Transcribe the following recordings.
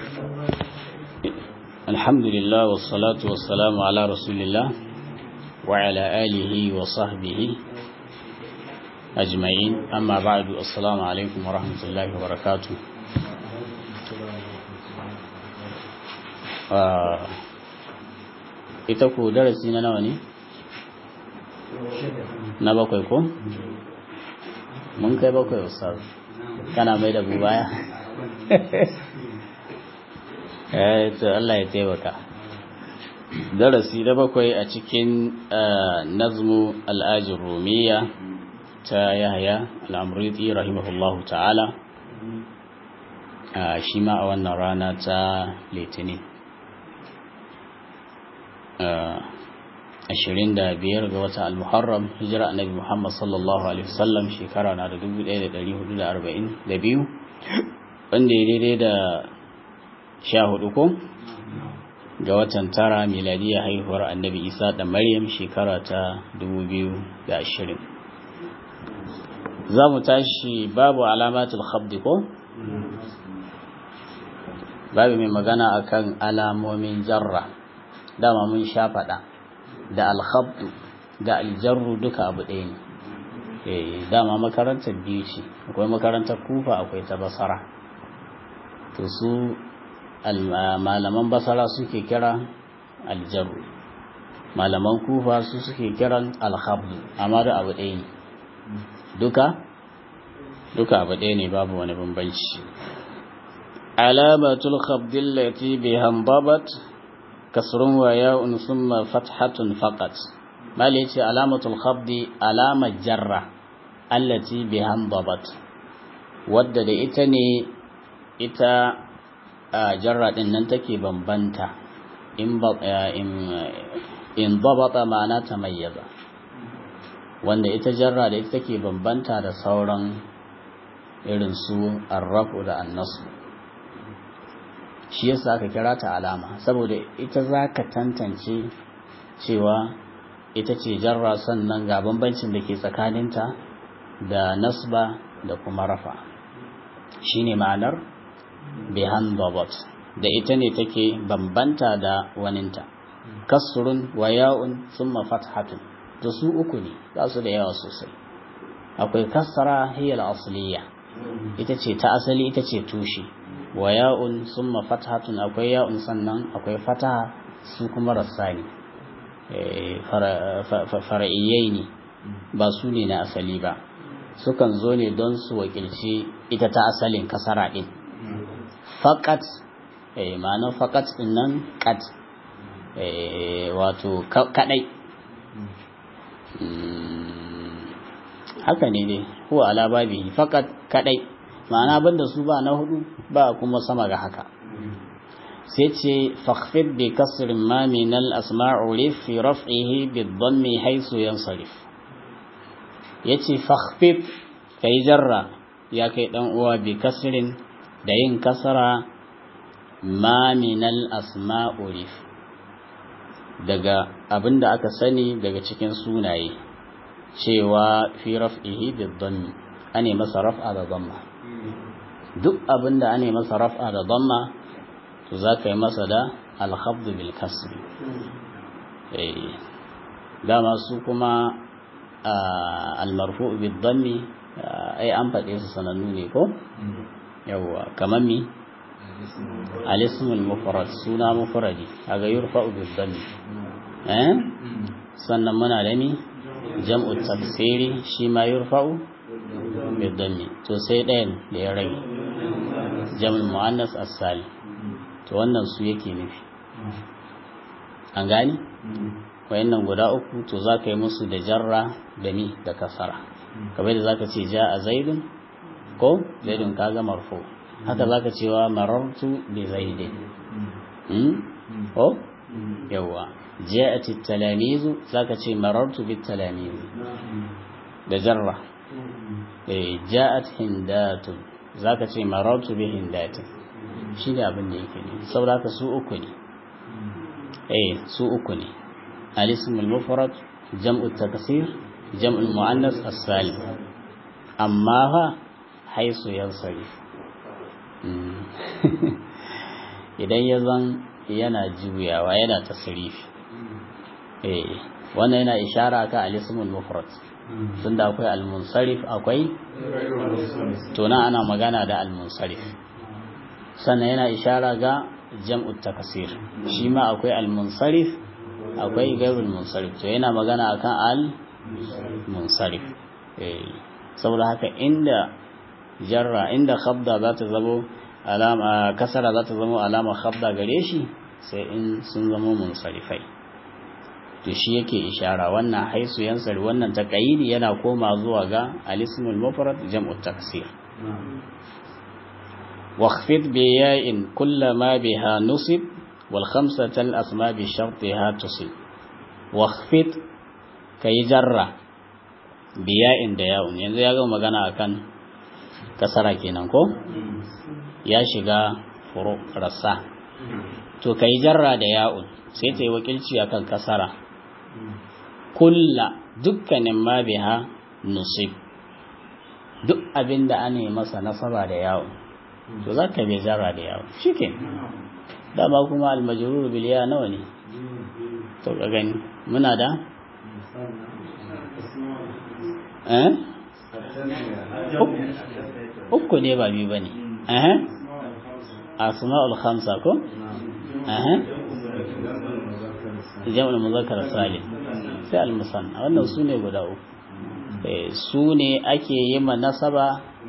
الحمد لله والصلاة والسلام على رسول الله وعلى آله وصحبه أجمعين أما بعد السلام عليكم ورحمة الله وبركاته ita ku darasi na nawa ne? na bakwai ko? mun kai bakwai ustaz kana mai da bubaya? eh to Allah ya taimaka darasi na bakwai a cikin nazmu al'ajin rumiya ta yahya al'amuriti rahimahullahu ta'ala shi ma a wannan rana ta litinin ashirin da biyar ga wata al-muharram hijira annabi muhammad sallallahu alaihi wasallam shekara na da dubu ɗaya da ɗari hudu da arba'in da biyu wanda ya daidai da sha hudu ko ga watan tara miladiya haihuwar annabi isa da maryam shekara ta dubu biyu da ashirin za mu tashi babu alamatul khabdi ko babu mai magana akan alamomin jarra dama mun sha faɗa da alhabdu da aljarru duka abu ɗaya ne dama makarantar biyu ce akwai makarantar kufa akwai ta basara to su malaman basara suke kira aljarru malaman kufa su suke kiran alhabdu amma da abu ɗaya ne duka duka abu ɗaya ne babu wani bambanci alamatul khabdin lati bihan babat kasrun wa ya'un summa fathatun faqat mali yace alamatul khabdi alamar jarra allati bihan babat wadda da ita ne ita jarra din nan take bambanta in in babata ma'ana tamayyaza wanda ita jarra da ita take bambanta da sauran irin su arrafu da annasu shi yasa aka kira ta alama saboda ita za ka tantance cewa ita ce jarra sannan ga bambancin da ke tsakaninta da nasba da kuma rafa shine ma'anar bihan babot da ita ne take bambanta da waninta kasrun wa ya'un summa fathatun to su uku ne za su da yawa sosai akwai kasara hiyal asliya ita ce ta asali ita ce tushe wa ya'un summa fathatun akwai ya'un sannan akwai fataha su kuma rassani fara'iyai ne ba su ne na asali ba sukan zo ne don su wakilci ita ta asalin kasara din faƙat ma'anar faƙat din nan ƙat wato kaɗai haka ne dai huwa ala babi faƙat kaɗai ma'ana banda su ba na hudu ba kuma sama ga haka sai ce fakhfid bi kasrin ma min al asma'u rif fi raf'ihi bi dhammi haythu yansarif yace fakhfid kai jarra ya kai dan uwa bi kasrin da yin kasara ma min al asma'u rif daga abinda aka sani daga cikin sunaye cewa fi raf'ihi bi dhammi ane masa raf'a da dhamma duk abin da ane masa raf'a da damma to za ka yi masa da alhabdu bil kasri dama su kuma almarfu bil dammi ai an faɗe su sanannu ne ko yawwa kamar mi alismul mufrad suna mufradi kaga yurfa'u bil dammi eh sannan muna da mi jam'u tafsiri shi ma yurfa'u bil dammi to sai ɗayan da ya rage jam'ul muannas as-salim to wannan su yake nufi an gani wayannan guda uku to zaka yi musu da jarra da ni da kasara kamar da zaka ce a zaidun ko zaidun kaga marfu haka zaka cewa marartu bi zaidin hmm ko yawa ja'at at-talamizu zaka ce marartu bit talamiz da jarra eh ja'at hindatun zaka ce marartu bi hindatin shi ne abin da yake ne saboda haka su uku ne eh su uku ne al-ism al-mufrad jam'u taksir jam'u al-muannas as-salim amma fa haisu yansari idan ya zan yana juyawa yana tasrifi eh wannan yana ishara ka al-ismul mufrad tunda akwai al-munsarif akwai to nan ana magana da al-munsarif sannan yana ishara ga jam'ut takasir shi ma akwai al-munsarif akwai gairul munsarif to yana magana akan al-munsarif eh saboda haka inda jarra inda khabda za ta zamo alama kasara za ta zamo alama khabda gare shi sai in sun zamo munsarifai to shi yake ishara wannan haisu yansari wannan taqayidi yana koma zuwa ga al-ismul mufrad jam'u taksir واخفض بياء كل ما بها نصب والخمسة الأسماء بشرطها تصب واخفض كي جرّة biya'in da ya'un yanzu ya ga magana akan kasara kenan ko ya shiga furu rassa to kai jarra da ya'un sai ta yi wakilci akan kasara kulla dukkanin ma biha nusib duk abin da ana masa nasaba da ya'un to za ka bai jarra da ya'un shike dama kuma almajrur bil ya nawa ne to ka gani muna da uku ne ba biyu ba ne asma'ul khamsa ko jam'ul muzakkar salim sai al-musanna wannan su ne guda uku su ne ake yi ma nasaba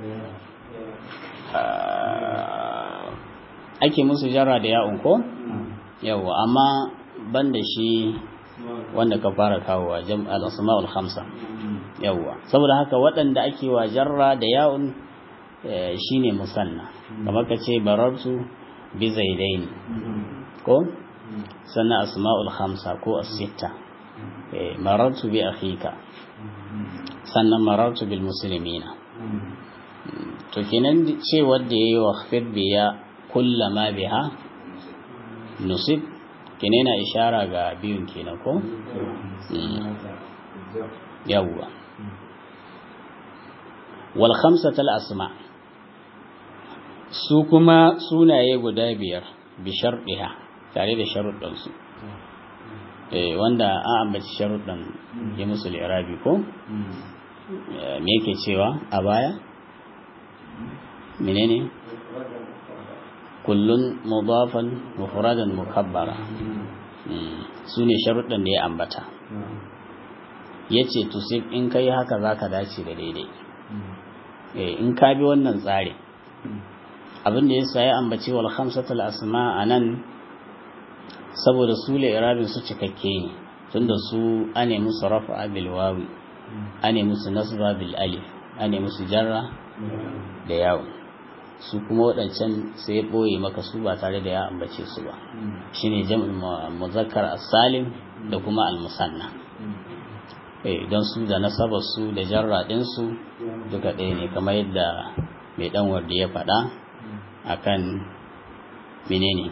ake musu jarra da ya'un ko yawa amma ban da shi wanda ka fara kawowa jam'al asma'ul khamsa yawwa saboda haka waɗanda ake wa jarra da ya'un shine musanna kamar ka ce barartu bi zaidaini ko sannan asma'ul khamsa ko as-sitta marartu bi akhika sannan marartu bil muslimina to kenan ce wanda yayi wa khfid biya kullama biha nusib kenan yana ishara ga biyun kenan ko yawwa wal khamsatal asma su kuma sunaye guda biyar bi sharɗiha tare da sharuɗan su eh wanda an ambaci sharuɗan ya musu irabi ko me yake cewa a baya menene kullun mudafan mufradan mukabbara su ne sharuɗan da ya ambata ya ce tusif in kai haka za ka dace da daidai in ka bi wannan tsari abin da ya sa ya ambaci wal khamsatul asma a nan saboda su irabin su cikakke ne tunda su ane musu rafa bil wawi ane musu nasba bil alif ane musu jarra da yawon su kuma waɗancan sai ya ɓoye maka su ba tare da ya ambace su ba shine jam'ul muzakkar as-salim da kuma al-musanna eh don su da nasabar su da jarra din su duka ɗaya ne kamar yadda mai dan wanda ya faɗa akan menene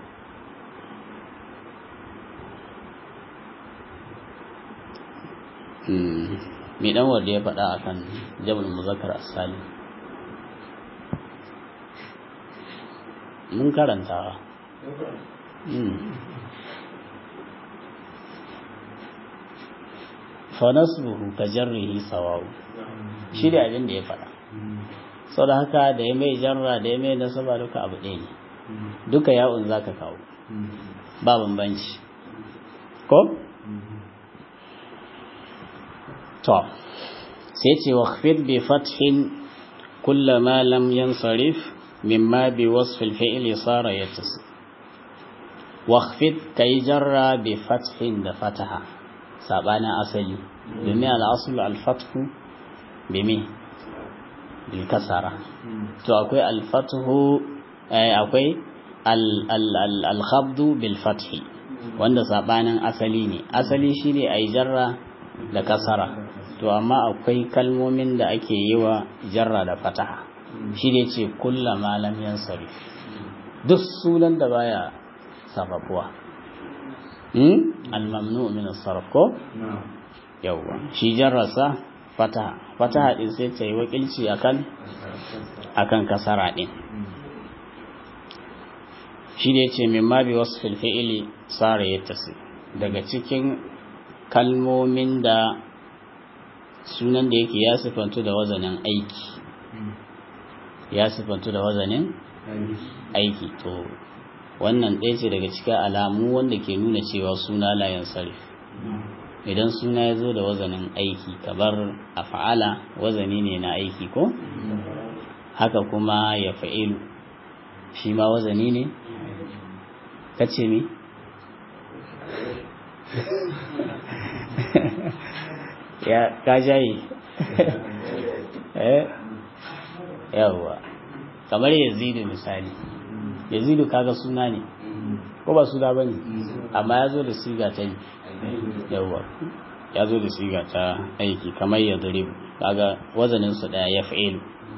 mai dan wanda ya faɗa akan jam'ul muzakkar as-salim mun karanta fanasbuhu ka jarrihi sawawu shi da abin da ya faɗa sau da haka da ya mai jarra da ya mai nasaba duka abu ɗaya ne duka yawon za ka kawo ba bambanci ko? to sai ce wa bi fathin kullama lam yansarif مما بوصف الفعل صار يتصل واخفض كي جرى بفتح دفتها سابانا أصلي بمي الأصل الفتح بمي بالكسرة تو أكوي الفتح أكوي الخفض بالفتح wanda sabanin asali ne asali shine ai jarra da kasara to amma akwai kalmomin da ake yi wa jarra da fataha shi ne ce kulla malam yan sari duk sunan da baya sarrafuwa almamnu min sarraf ko yawwa shi jarrasa fataha fataha din sai ta yi wakilci akan akan kasara din shi da yace mimma bi wasfil fi'li sara yattasi daga cikin kalmomin da sunan da yake ya sifantu da wazanin aiki ya sifantu da wazanin aiki to wannan ɗaya ce daga cikin alamu wanda ke nuna cewa suna layan sarif idan suna ya zo da wazanin aiki kamar a fa'ala wazani ne na aiki ko haka kuma ya fa'ilu shi ma wazani ne kace mi ya ka jayi eh yawwa kamar yazidu misali yazidu kaga suna ne ko ba suna bane amma ya zo da siga ta yi yawwa ya zo da siga ta aiki kamar ya durib kaga wazanin su daya ya fa'ilu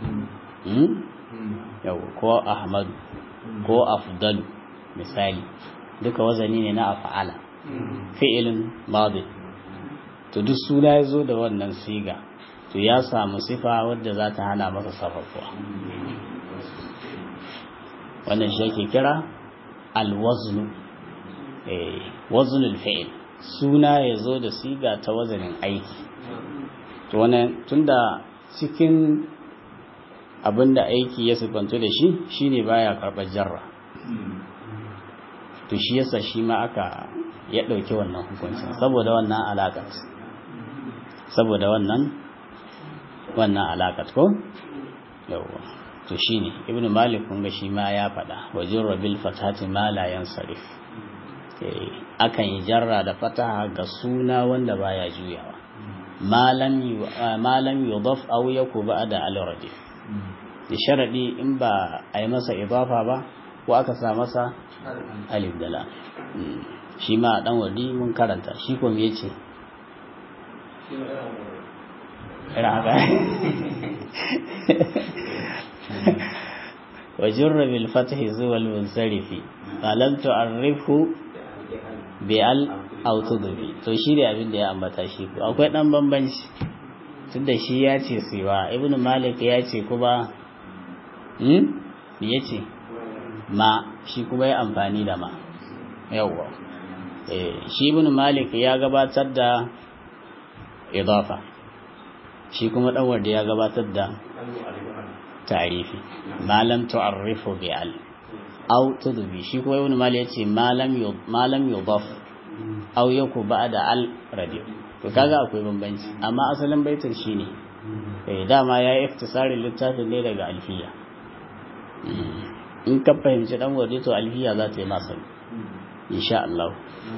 yawwa ko ahmadu ko afdalu misali duka wazani ne na af'ala fi'ilin madi to duk suna ya zo da wannan siga to ya samu sifa wadda za ta hana masa sarrafuwa wannan shi ake kira alwaznu eh waznul fi'il suna ya zo da siga ta wazanin aiki to wannan tunda cikin abinda aiki ya sifantu da shi shine baya karɓar jarra to shi yasa shi ma aka ya ɗauki wannan hukuncin saboda wannan alaƙat saboda wannan wannan alaƙat ko yawwa to shine ibnu malik kun ga shi ma ya faɗa wajin rabil fatati ma la yansarif eh akan yi jarra da fataha ga suna wanda baya juyawa malam malam yudaf aw yakuba da al-radif da sharadi in ba a yi masa idafa ba ko aka sa masa alif da lam shi ma dan wadi mun karanta shi ko me yace raga وجر بالفتح زوى المنصرف فلم تعرفه بال أو تضفي to shi da abin da ya ambata shi ko akwai dan bambanci tunda shi ya ce siwa ibn malik ya ce kuma hmm me yace ma shi kuma ya amfani da ma yawwa eh shi ibn malik ya gabatar da idafa shi kuma dan wanda ya gabatar da ta'rifi ma lam tu'arrifu bi al aw tudbi shi kuma ibn malik yace ma lam ma lam yudaf aw yaku ba'da al radi to kaga akwai bambanci amma asalin baitin shine eh dama yayi iktisarin littafin ne daga alfiya in ka fahimci dan waje to alfiya za ta yi masa insha Allah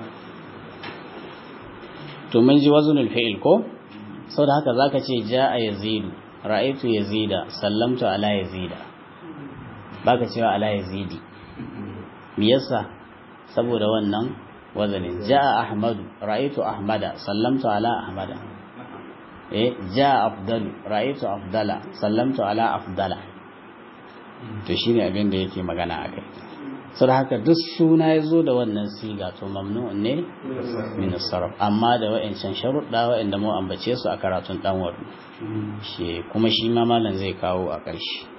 to mun ji wazunul fi'il ko saboda haka zaka ce ja'a yazidu ra'aytu yazida sallamtu ala yazida baka cewa ala yazidi me yasa saboda wannan wazanin ja'a ahmadu ra'aytu ahmada sallamtu ala ahmada eh ja'a afdalu ra'aytu afdala sallamtu ala afdala to shine abin da yake magana akai saboda haka duk suna ya zo da wannan siga to mamnu'un ne min sarf amma da wa'ancan sharuɗa wa'anda mu ambace su a karatun dan wadu shi kuma shi ma malam zai kawo a ƙarshe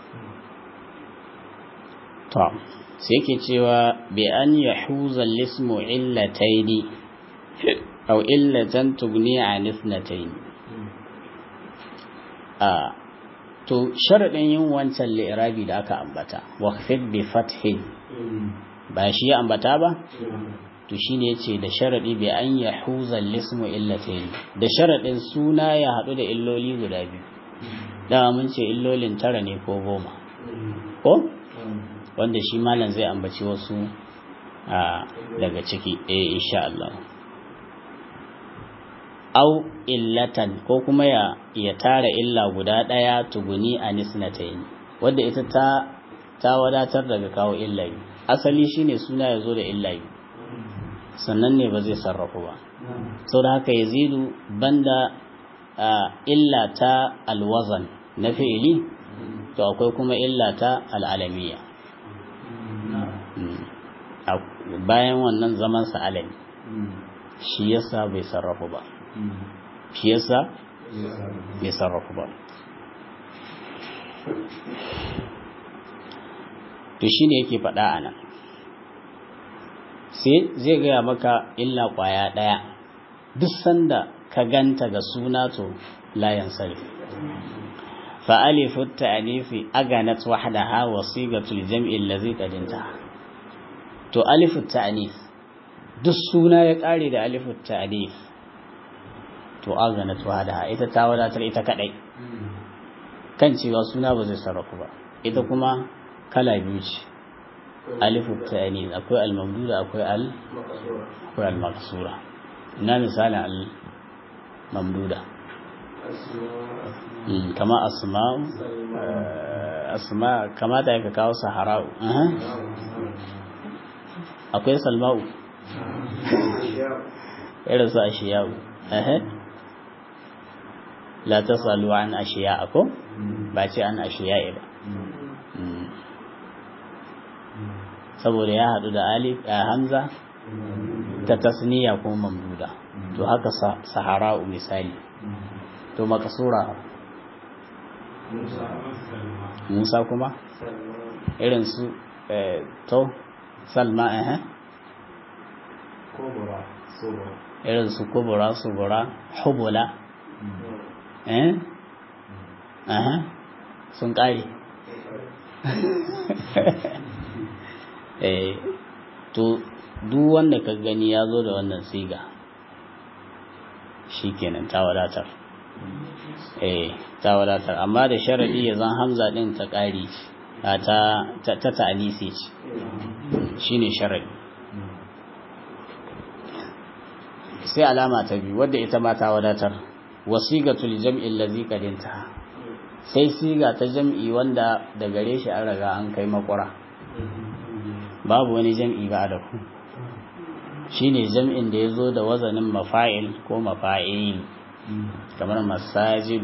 to sai yake cewa bi an yahuza lismu illataini aw illatan tugni an ithnatayn a to sharadin yin wancan li'irabi da aka ambata waqfid bi fathin ba shi ya ambata ba to shine yace da sharadi bi an yahuza lismu illatayn da sharadin suna ya hadu da illoli guda biyu dama mun ce illolin tara ne ko goma ko wanda shi malam zai ambaci wasu daga ciki eh insha Allah au illatan ko kuma ya ya tara illa guda daya tuguni anisnatayn wanda ita ta ta wadatar daga kawo illa biyu asali shine suna ya zo da illa biyu sannan ne ba zai sarrafu ba sau da haka yazidu banda illa ta alwazan na fi'ili to akwai kuma illa ta al'alamiya bayan wannan zaman sa alami shi yasa bai sarrafu ba shi yasa bai sarrafu ba to shine yake faɗa a nan sai zai gaya maka illa kwaya ɗaya duk sanda ka ganta ga suna to layan sarfi فألف التأنيث أغنت وحدها وصيغة الجمع الذي قد انتهى to alifu ta'anif duk suna ya kare da alifu ta'anif to agana to hada ita ta wadatar ita kadai kan cewa suna ba zai sarrafu ba ita kuma kala biyu ce alifu ta'anif akwai al-mamduda akwai al akwai al-maqsura ina misalin al-mamduda kama asma'u asma kamata ya ka kawo sahara'u akwai salma'u irin su ashiya'u la ta salu an ashiya ko ba ce an ashiya'i ba saboda ya haɗu da alif a hamza ta tasniya ko mamduda to haka sahara'u misali to makasura musa kuma irin su to salma eh irin su kubura subura hubula eh aha sun kare eh to duk wanda ka gani ya zo da wannan siga shikenan ta wadatar eh ta wadatar amma da sharadi ya zan hamza din ta kari ta ta ta ta'anisi ce shine sharadi sai alama ta biyu wadda ita ma ta wadatar wasigatul jam'i allazi qadinta sai siga ta jam'i wanda da gare shi an riga an kai makura babu wani jam'i ba da ku shine jam'in da yazo da wazanin mafa'il ko mafa'il kamar masajid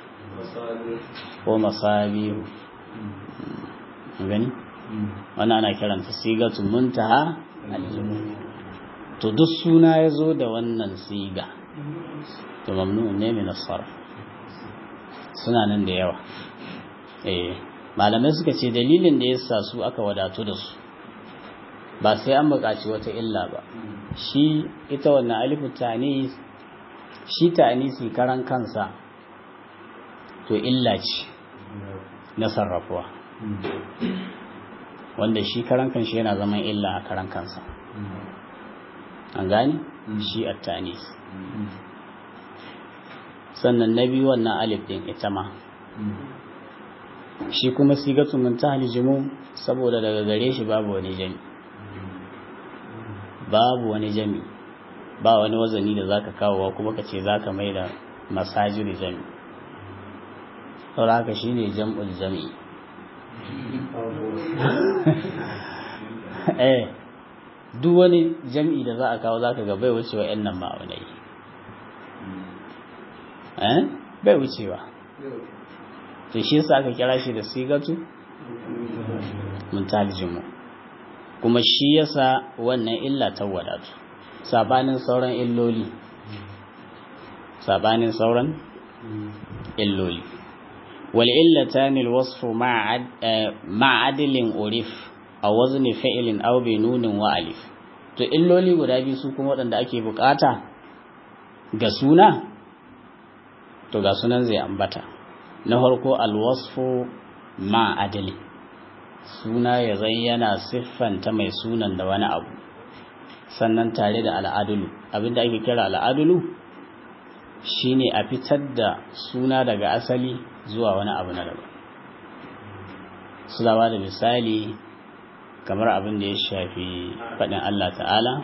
ko masabihu gani wannan ana kiranta sigatun muntaha aljumu to duk suna ya zo da wannan siga to mamnu ne min sarf suna nan da yawa eh malamai suka ce dalilin da yasa su aka wadatu da su ba sai an buƙaci wata illa ba shi ita wannan alifu ta'anis shi ta'anisi karan kansa to illa ce na sarrafuwa wanda shi karan kanshi yana zaman illa a karan kansa an gani shi a tanis sannan na biyu wannan alif din ita ma shi kuma sigatu muntahal jimu saboda daga gare shi babu wani jami babu wani jami ba wani wazani da zaka kawowa kuma ka ce zaka mai da masajir jami saboda haka shine jam'ul jami'i eh duk wani jam'i da za a kawo za ka ga bai wucewa ‘yan nan ma'aunai bai wucewa to shi yasa aka kira shi da sigatu muntalijinmu kuma shi yasa wannan illa ta wadatu sabanin sauran illoli sabanin sauran illoli wal illatani alwasfu ma'a adilin urif a wazni fa'ilin aw bi nunin wa alif to illoli guda biyu su kuma waɗanda ake bukata ga suna to ga sunan zai ambata na farko alwasfu ma adali suna ya zan yana siffanta mai sunan da wani abu sannan tare da al'adulu abinda ake kira al'adulu shine a fitar da suna daga asali zuwa wani abu na daban su da misali kamar abin da ya shafi faɗin Allah ta'ala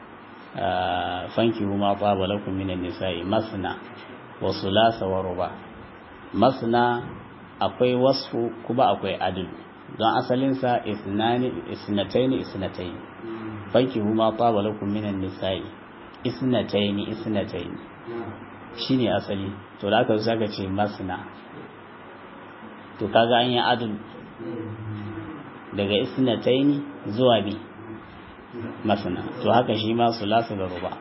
fanki huma tsaba lakum minan nisa'i masna wa sulasa wa ruba masna akwai wasfu kuma akwai adl don asalinsa isnani isnataini isnataini fanki huma tsaba lakum minan nisa'i isnataini isnataini shine asali to da aka zaka ce masna to kaga an yi adl daga isnataini zuwa bi masana to haka shi ma sulasa da ruba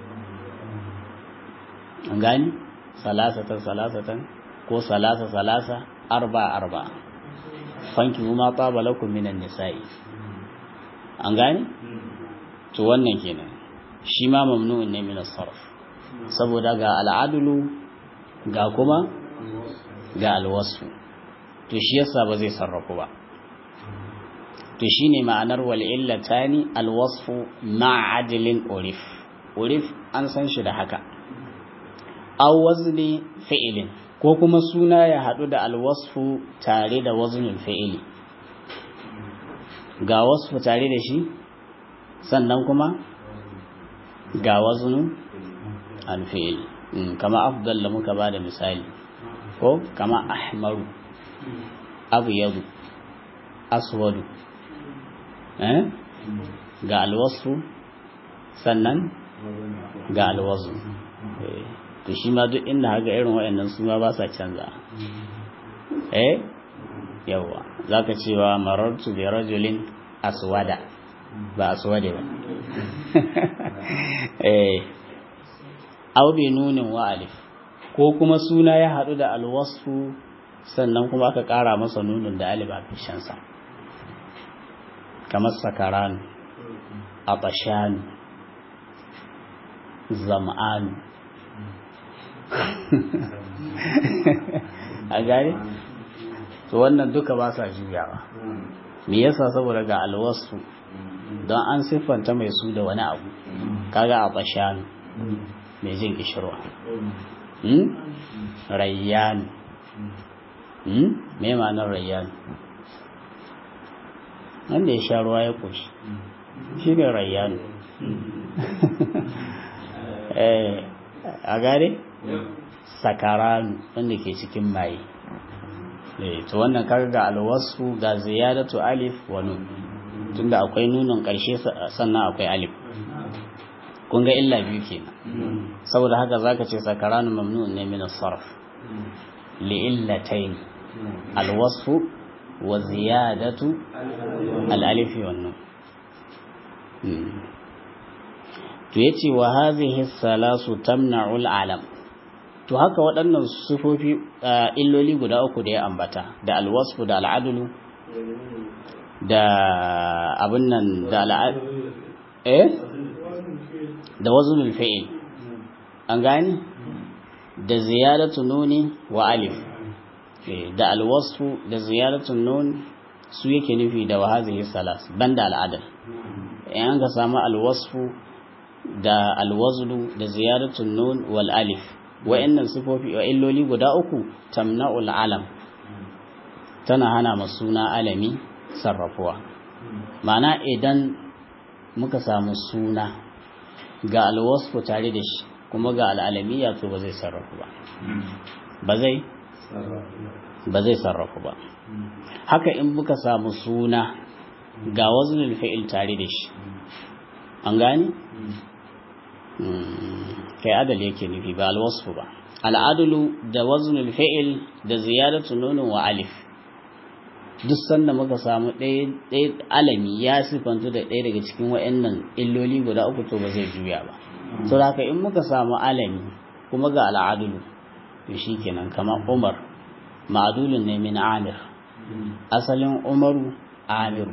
an gani salasatan salasatan ko salasa salasa arba arba fanki kuma taba lakum minan nisa'i an gani to wannan kenan shi ma mamnu'un ne min sarf saboda ga al'adulu ga kuma ga alwasfu to shi yasa ba zai sarrafu ba to shine ma'anar wal illatani alwasfu ma'adilin urif urif an san shi da haka aw wazni fi'ilin ko kuma suna ya hadu da alwasfu tare da waznul fi'ili ga wasfu tare da shi sannan kuma ga waznu alfi'ili kama afdal da muka bada misali ko kama ahmaru abyadu aswadu eh ga alwasfu sannan ga alwazu to shi ma duk inda haka irin waɗannan su ma ba sa canza eh yawa zaka cewa marartu bi rajulin aswada ba aswade ba eh aw bi nunin wa alif ko kuma suna ya hadu da alwasfu sannan kuma aka ƙara masa nunin da alif a fishansa kamar sakaran atashan zam'an a gari to wannan duka ba sa juyawa me yasa saboda ga alwasu don an siffanta mai su da wani abu kaga atashan mai jin kishirwa rayyan me ma'anar rayyan wanda ya sha ruwa ya ƙoshi shi ne rayyanu a gare sakaranu wanda ke cikin maye to wannan karga alwasu ga ziyadatu alif wa nun tunda akwai nunin ƙarshe sannan akwai alif kun ga illa biyu kenan saboda haka zaka ce sakaranu mamnu'un ne min as-sarf li illatayn alwasfu wa ziyadatu al-alif wa nun to yace wa hadhihi salasu tamna'u al-alam to haka waɗannan sifofi illoli guda uku da ya ambata da alwasfu da al'adulu da abin nan da al'ad eh da wazunul fi'il an gani da ziyadatu nuni wa alif da alwasfu da ziyadatu nun su yake nufi da wahazihi salas banda al'adal in an ka samu alwasfu da alwazlu da ziyadatu nun wal alif wa'annan sifofi wa illoli guda uku tamna'ul alam tana hana masuna alami sarrafuwa ma'ana idan muka samu suna ga alwasfu tare da shi kuma ga al'alamiya to ba zai sarrafu ba ba zai ba zai sarrafu ba haka in muka samu suna ga waznul fi'il tare da shi an gane kai adal yake nufi ba alwasfu ba al'adulu da waznul fi'il da ziyadatu nunin wa alif duk sanda muka samu ɗaya alami ya sifantu da ɗaya daga cikin wa'annan illoli guda uku to ba zai juya ba so da haka in muka samu alami kuma ga al'adulu to shi kenan kamar umar ma'adulun ne min amir asalin umaru amiru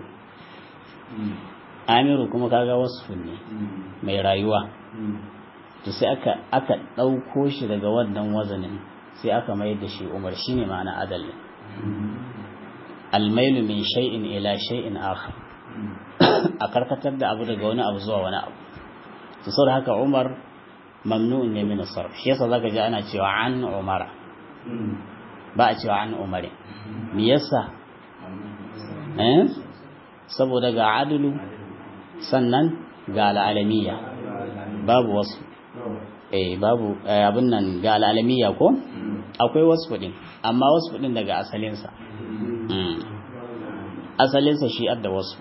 amiru kuma kaga wasu ne mai rayuwa to sai aka aka ɗauko shi daga wannan wazanin sai aka mayar da shi umar shine ma'ana adalin almailu min shay'in ila shay'in akhar a karkatar da abu daga wani abu zuwa wani abu to saboda haka Umar mamnu'un ne min sarf shi yasa zaka ji ana cewa an Umara ba a cewa an Umari me yasa eh saboda ga adulu sannan ga al'alamiya babu wasu eh babu abin nan ga al'alamiya ko akwai wasu din amma wasu din daga asalinsa asalinsa shi da wasu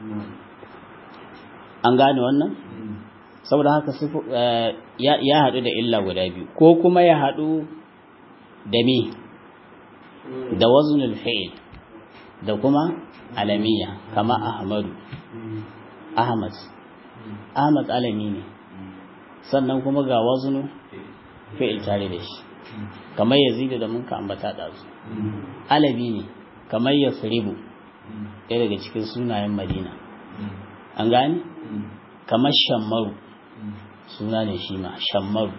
an gane wannan saboda haka ya haɗu da illa guda biyu ko kuma ya haɗu da me da waznul fi'il da kuma alamiya kama ahmadu ahmad ahmad alami ne sannan kuma ga waznu fi'il tare da shi kamar yazidu da mun ka ambata da su alabi ne kamar ya firibu ɗaya daga cikin sunayen madina an gani kamar shammaru suna ne shi ma shammaru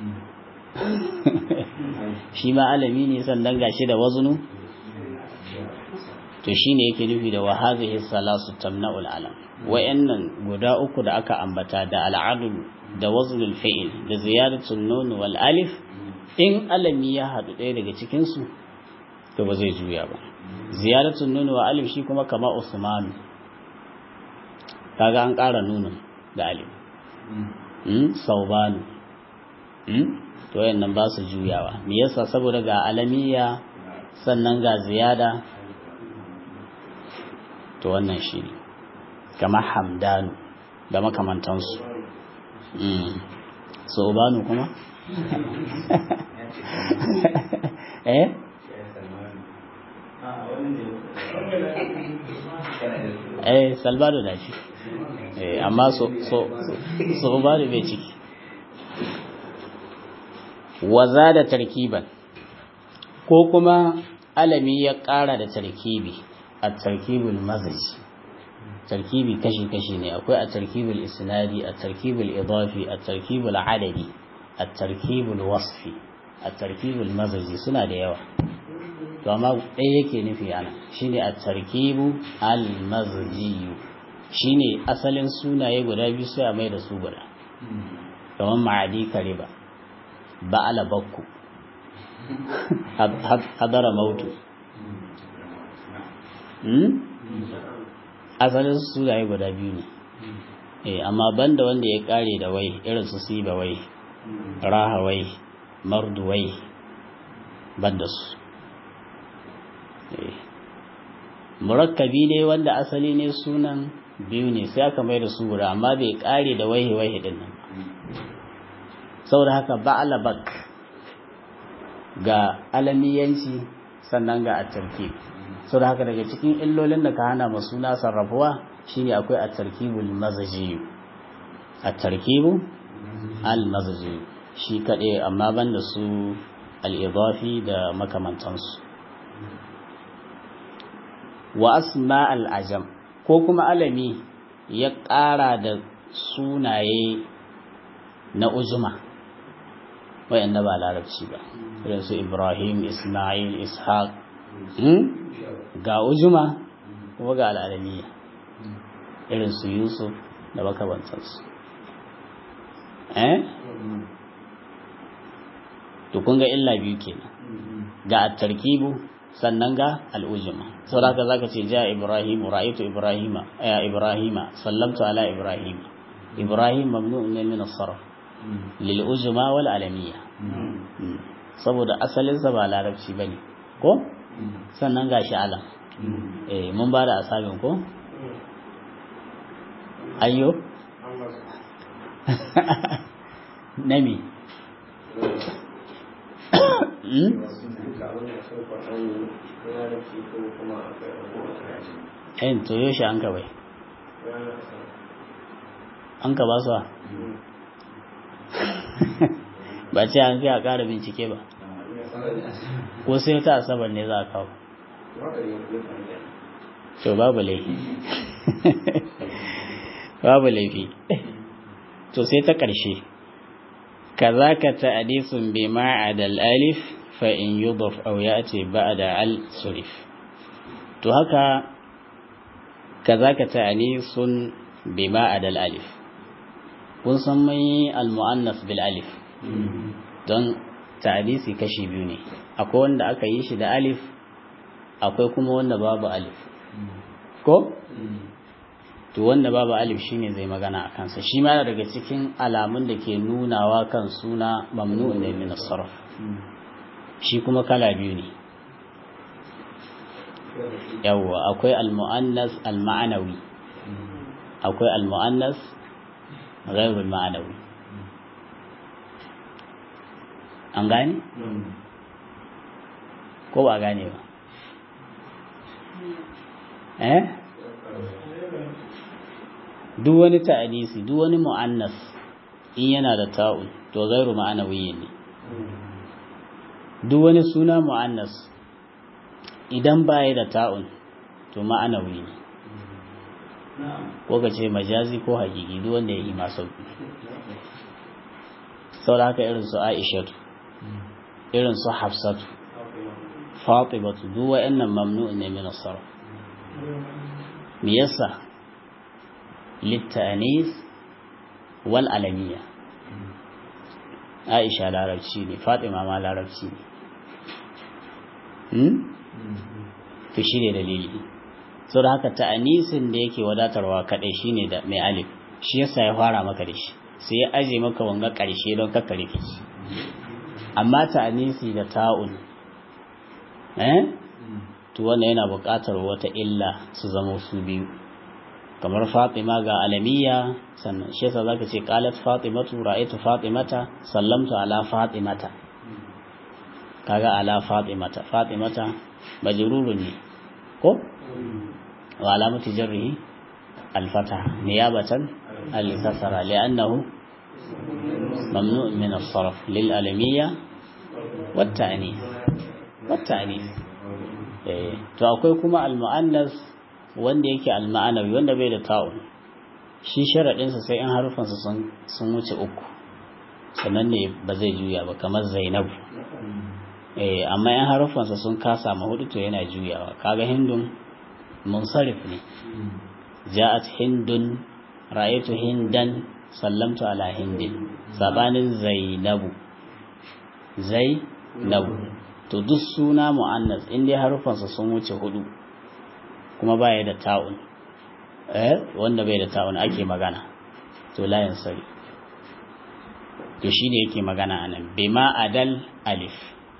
shi ma alami ne sannan gashi da wazunu to shine yake nufi da wa hadhihi salasu tamna'ul alam wayannan guda uku da aka ambata da al'adul da waznul fi'il da ziyaratul nun wal alif in alami ya hadu ɗaya daga cikin su to ba zai juya ba ziyaratul nun wa alif shi kuma kama usman kaga an ƙara nunun da alif mm saubanu mm to wayannan ba su juyawa me yasa saboda ga alamiya sannan ga ziyada to wannan shi ne kama hamdanu da makamantansu saubanu kuma eh eh salbado da shi eh amma so so saubanu bai ciki waza da tarkiban ko kuma alami ya ƙara da tarkibi a tarkibul mazaji tarkibi kashi-kashi ne akwai a tarkibul isnadi a tarkibul idafi a tarkibul adadi a tarkibul wasfi a tarkibul mazaji suna da yawa to amma ɗaya yake nufi ana shine a tarkibu al-mazaji shine asalin sunaye guda biyu sai a mai da su guda kamar ma'adi kariba ba'ala bakku hadara mautu asalin sunaye guda biyu ne eh amma banda wanda ya kare da wai irin su siba wai raha wai mardu wai banda su murakkabi ne wanda asali ne sunan biyu ne sai aka mai da su guda amma bai kare da wai wai din nan saboda haka ba'ala bak ga alamiyanci sannan ga at-tarkib sau da haka daga cikin illolin da ka hana masu na sarrafuwa shine akwai a tarkibul mazaji a tarkibu al-mazaji shi kaɗai amma ban da su al'idafi da makamantansu wa asma al'ajam ko kuma alami ya ƙara da sunaye na ujuma wayanda ba larabci ba irin su ibrahim ismail ishaq ga ujuma kuma ga al'adamiya irin su yusuf da makabantarsu eh to kun ga illa biyu kenan ga at-tarkibu sannan ga al-ujuma saboda zaka ce ja ibrahim ra'aytu ibrahima ya ibrahima sallamtu ala ibrahim ibrahim mamnu'un min as-sarf lil ujuma wal alamiyya saboda asalin sa ba larabci bane ko sannan ga shi alam eh mun ba da asabin ko ayyo nami eh to yoshi an ka bai an ka ba su ba ce an fi a ƙara bincike ba ko sai ta asabar ne za a kawo to babu laifi babu laifi to sai ta ƙarshe kaza ka ta'adisun bi ma'adal alif fa in yudaf aw ya'ti ba'da al surif to haka kaza ka ta'anisun bi ma'adal alif kun san mai al muannas bil alif don ta'adisi kashi biyu ne akwai wanda aka yi shi da alif akwai kuma wanda babu alif ko to wanda babu alif shine zai magana a kansa shi ma daga cikin alamun da ke nunawa kan suna mamnu'un ne min sarf shi kuma kala biyu ne yawwa akwai al-mu'annas al-ma'anawi akwai al-mu'annas ghairul ma'anawi an gane ko ba gane ba eh duk wani ta'adisi duk wani mu'annas in yana da ta'un to gairu ma'anawiyyin ne duk wani suna mu'annas idan baya da ta'un to ma'anawi ne ko ka ce majazi ko hakiki duk wanda ya yi ma sauki saboda haka irin su aishatu irin su hafsatu fatimatu duk wa'annan mamnu'un ne min as-sarf me yasa littanis wal alamiya aisha larabci ne fatima ma larabci ne hmm? to shi ne dalili sau da haka ta'anisin da yake wadatarwa kaɗai shi ne da mai alif shi yasa ya fara maka da shi sai ya aje maka wanga ƙarshe don kakka rikici amma ta'anisi da ta'un eh to wannan yana buƙatar wata illa su zama su biyu kamar fatima ga alamiya sannan shi yasa zaka ce qalat fatimatu ra'aytu fatimata sallamtu ala fatimata kaga ala fatimata fatimata majrurun ne ko wa alamatu jarrihi al-fatha niyabatan al-kasra li'annahu mamnu' min as-sarf lil alamiyya wat ta'nith wat ta'nith eh to akwai kuma al-mu'annas wanda yake al-ma'anawi wanda bai da ta'un shi sharadin sa sai in harufansa sun sun wuce uku sannan ne ba zai juya ba kamar zainabu eh amma yan harufansa sun kasa ma hudu to yana juyawa kaga hindun munsarif ne ja'at hindun ra'aytu hindan sallamtu ala hindin sabanin zainabu zainabu to duk suna mu'annas in dai harufansa sun wuce hudu kuma baya da ta'un eh wanda bai da ta'un ake magana to la yansari to shine yake magana anan bima adal alif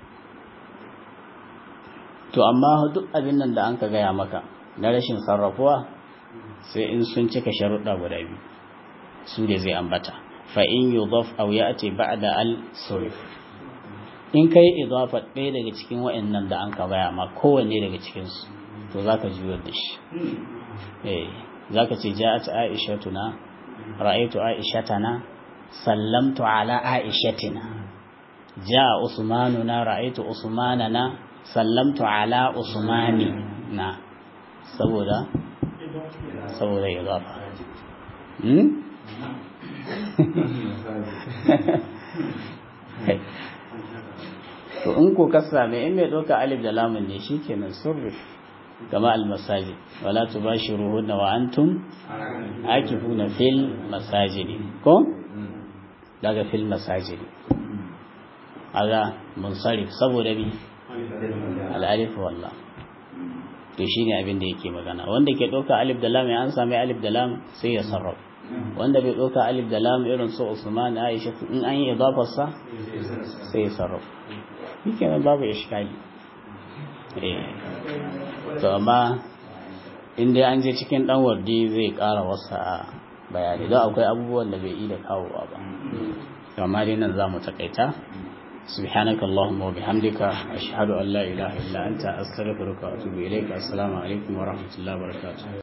to amma duk abin nan da an ka gaya maka na rashin sarrafuwa sai in sun cika sharuɗa guda biyu su da zai ambata fa in yudaf aw ya'ti ba'da al surf in kai idafa ɗaya daga cikin wa'annan da an ka gaya ma kowanne daga cikin su to zaka juyar da shi eh zaka ce ja'at aishatuna ra'aytu aishatana sallamtu ala aishatina ja'a usmanuna ra'aytu usmanana sallamtu ala usmani na saboda saboda ya zafa to in ko ka same in mai ɗauka alif da lamun ne shi kenan surri kama almasajid wala tubashiruhunna wa antum akifuna fil masajidi ko daga fil masajidi aga munsarif saboda bi al'alif wallah to shine abin da yake magana wanda ke ɗauka alif da lam an sami alif da lam sai ya sarrafa wanda bai ɗauka alif da lam irin su Usman Aisha in an yi idafar sa sai ya sarrafa yake nan babu iskali eh to amma in dai an je cikin dan wardi zai ƙara wasa bayani don akwai abubuwan da bai yi da kawowa ba amma dai nan za mu takaita سبحانك اللهم وبحمدك أشهد أن لا إله إلا أنت أستغفرك وأتوب إليك السلام عليكم ورحمة الله وبركاته